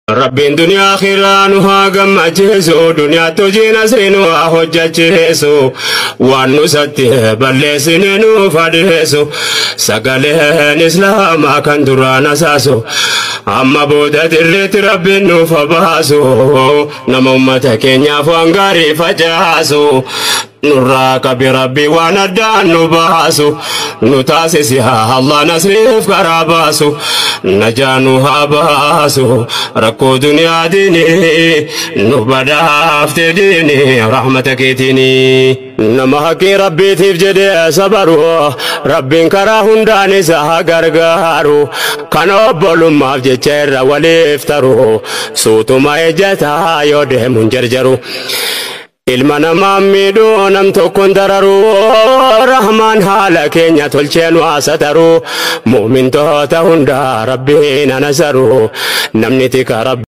Rabbiin duniyaa akhiraa nu haa gammachiisu duniyaatti hojii nasrii nu haa hojjechiisu waan nu satti balleessine nuuf adeessu sagaleen islaamaa kan duraan asaasu amma booda dirreetti rabbiin nuuf baasu nama ummata keenyaaf waan gaarii facaasu nurraa qabi rabbi waan addaan nu baasu nu taasisi haa Allah nasriif karaa baasu najaa nu haa baasu rakkoo duniyaa diini nu badhaafte diini rahmata keetiini nama haqqii rabbiitiif jedhee sabaru rabbiin karaa hundaan isa haa gargaaru kan obbolummaaf jecha irra waliif taru suutuma ejjataa yoo deemuun jarjaru. ilma namaa miidhuu nam tokkoon dararu rahmaan haala keenya tolchee nu haasataru mu'mintoota hunda rabbiin anasaru namni tika rabbi